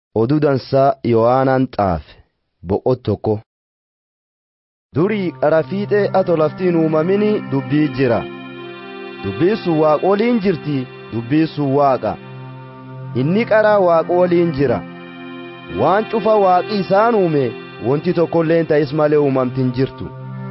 oduu dansaa Yohaanaan xaafe boqot tokko. Durii qara fiixee ato laftiin uumamini dubbii jira. Dubbii sun waaqa waliin jirti dubbii sun waaqa. Inni qara waaqa waliin jira. Waan cufa waaqi isaan uume wanti tokkolleen ta'is malee uumamtin jirtu.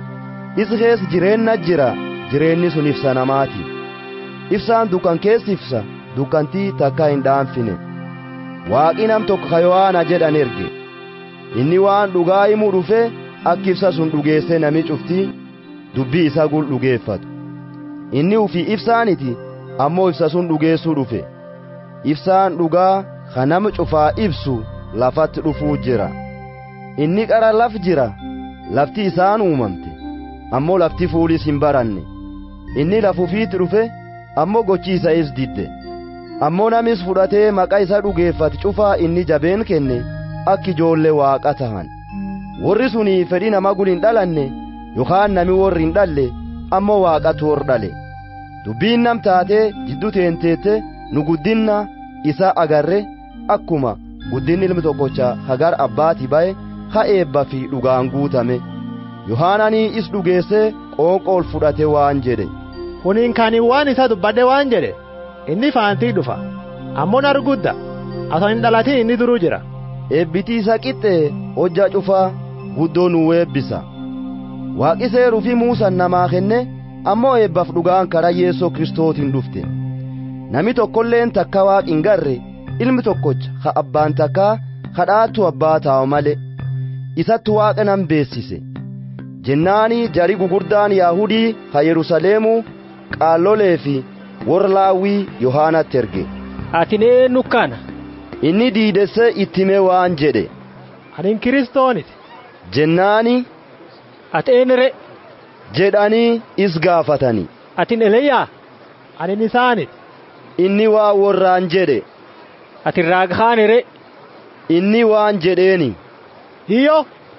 Is keessa jireenna jira jireenni sun ibsa namaati. Ibsaan dukkan keessa ibsa dukkantii takka hin dhaanfine. Waaqi nam tokko ka Yohaana jedhan erge. Inni waan dhugaa himuu dhufe akka ibsa sun dhugeesse nami cufti dubbii isa gul dhugeeffatu. Inni ufii ibsaaniti ammoo ibsa sun dhugeessuu dhufe. Ibsaan dhugaa ka nama cufaa ibsu lafatti dhufuu jira. Inni qara laf jira lafti isaan uumamte ammoo lafti fuulis hin baranne. Inni lafuufiitti dhufe ammoo gochi isa is didde. ammoo namis fudhatee maqaa isa dhugeeffate cufaa inni jabeen kenne akka ijoollee waaqa tahan warri suni fedhii nama gul hin dhalanne yookaan nami warri hin dhalle ammoo waaqatu hor dhale dubbiin nam taatee jidduu teenteette nu guddinna isa agarre akkuma guddinni ilmi tokkocha hagar abbaati ba'e ha eebba fi dhugaan guutame yohaananii is dhugeessee qoonqool fudhate waan jedhe kuniin kaaniin waan isa dubbadhe waan jedhe inni faantii dhufa ammoo argudda aso hin dhalatin inni duruu jira eebbitii isa qixxee hojja cufaa guddoo nuu eebbisa waaqi seeruu fi muusan namaa kenne ammoo eebbaaf dhugaan karaa yeessoo kristootiin dhufte nami tokkolleen takka waaqi hin garre ilmi tokkocha ha abbaan takkaa kadhaattu abbaa taa'u male isatti waaqa nan beessise jennaanii jari gugurdaan yaahudii ha yerusaleemuu qaallolee fi warra laawwii yohaanatti erge atin eenyu kana inni diidesse ittime waan jedhe anin kiristooniti jennaani ati eenyure jedhanii is gaafatani atin eliyaa anin isaaniti inni waa warraan jedhe ati raaghaanire inni waan jedheeni hiyyo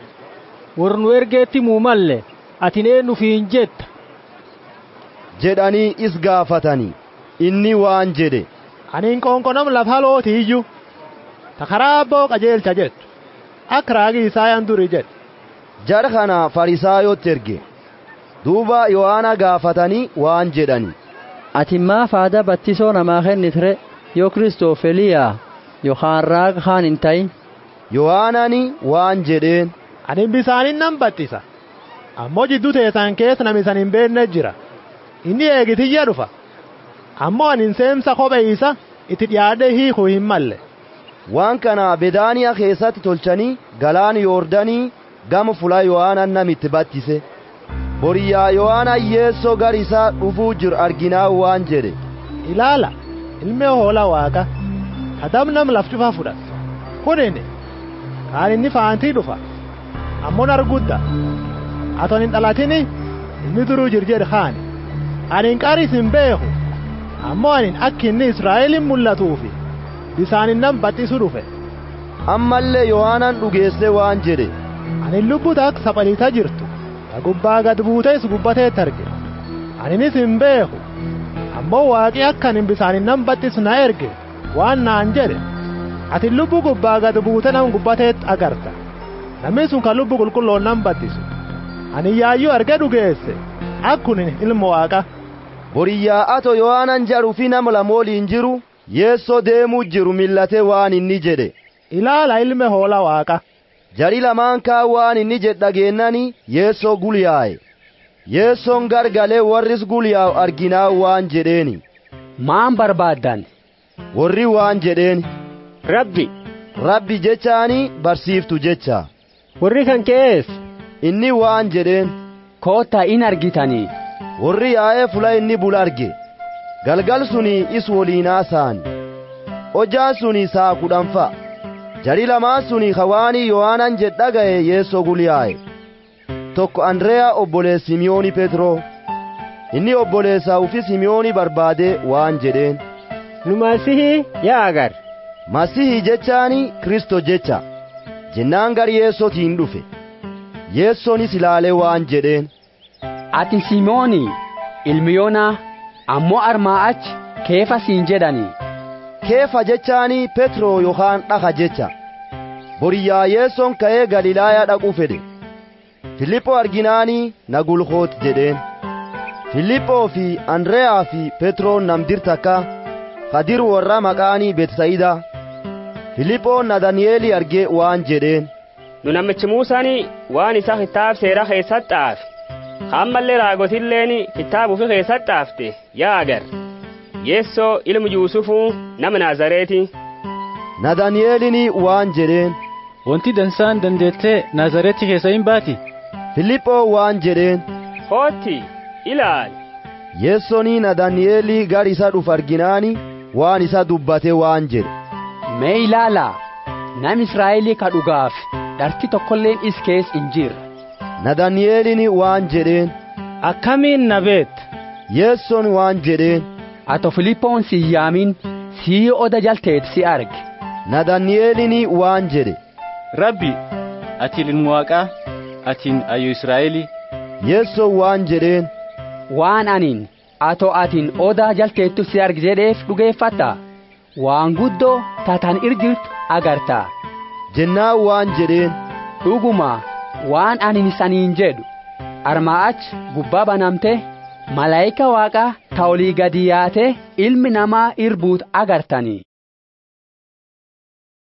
warnu ergeetti muumalle atin eenyu fiin jetta jedhanii is gaafatanii inni waan jedhe aniin qoonqonam lafa looti iyyu ta karaa abboo qajeelcha jettu akka raagii isaayaan duri jedhe jara kana farisaayotti erge duuba yohaana gaafatanii waan jedhani ati maa faada battisoo namaa kennitire yoo kristoof eliyaa yookaan raaga kaan hin ta'in yohaanani waan jedheen anin bisaanin nan battisa ammoo jidduu teessan keessa namisan hin beenne jira inni eegitiyya dhufa ammoo anin seemsa kophee isa itti dhiyaadhe hiikuu hin malle waan kana bedaaniyaa keessatti tolchanii galaan yoordanii gama fulaa yohaanan namitti battise boriyyaa yohaana yeessoo gar isaa dhufuu jiru arginaa waan jedhe ilaala ilmee hoola waaqa kadam nam laf cufa fudhatu kunini kaan inni faantii dhufa ammoo argudda aton hin dhalatini inni duruu jirjedhe kaani anin qaris hin beeku ammoo anin akka inni israa'elin mul'atuufi bisaanin nan baxxisu dhufe ammallee yohaanan dhugeesse waan jedhe anin lubbuta akka saphaliita jirtu ta gubbaa gad buutees gubbateetti arge aninis hin beeku ammoo waaqi akka anin bisaanin nan baxxisu na erge waan naan jedhe ati lubbu gubbaa gad buute nam gubbateetti agarta namni sun kan lubbu qulqulloon nan baxxisu ani yaayyuu arge dhugeesse akkunin ilma waaqa boriyyaa ato yohaanan jaruu fi nama lama waliin jiru yeessoo deemuu jiru millatee waan inni jedhe ilaala ilme hoola waaqa jari lamaan kaa waan inni jedhe dhageennani yeessoo gulyaa'e yeessoon gargalee warris gulyaa'u arginaa waan jedheeni maan barbaaddan warri waan jedheeni rabbi rabbi jechaani barsiiftu jecha warri kan keessa inni waan jedheen koottaa in argitanii warri yaa'ee fula inni bul arge galgal suni is waliinaa saani hojjaan suni saa kudhanfa jari lamaan suni hawaanii yohaanan jedhaga'e yeessoo gulyaa'e tokko andreyaa obboleessa simiyooni petroo inni obboleessaa ufi simiyooni barbaade waan jedheen nu masihii yaa agar masihii jechaani kristo jecha jennaan gar yeessotiin dhufe yeessoonis ilaalee waan jedheen ati simooni ilmi yoonaa ammoo armaa achi keefa siin jedhanii keefa jechaanii petroo yookaan dhaka jecha boriyyaa yeessoon ka'ee galilaayaa dhaquu fedhe filiphoo arginaanii na gulkoot jedheen filiphoo fi andreyaa fi petroon namdir takka kadir warra maqaanii betsayidaa filiphoon nadani'eeli argee waan jedheen nu namichi muusaanii waan isa kitaab seera keessatti xaafe hammallee raagotilleen kitaaba ufi keessatti xaafte yaa agar yeessoo ilmu yuusufuu nama naazareeti nadani'eelini waan jedheen wanti dansaan dandeettee naazareetti keessa hin baati filiphoo waan jedheen kootti ilaali yeessonii nadani'eelii gar isa dhuf arginaani waan isa dubbate waan jedhe mee ilaalaa nam israa'elii ka dhugaaf dharti tokkolleen is kees hin jirre nadani'eelini waan jedheen akkamiin na beetta yeesson waan jedheen ato filiphoon si yaamin sii oda jalteet si arge nadani'eelini waan jedhe rabbi ati ilmu waaqaa atiin ayyu israa'elii yeesson waan jedheen waan anin ato atin oda jalteettu si arge jedheef dhugeeffatta waan guddoo tatan irjirtu agarta jennaan waan jedheen dhuguma waan anin isaniin jedhu armaa ach gubbaa banamte malaayika waaqaa ta olii gadi yaate ilmi namaa irbuut agartanii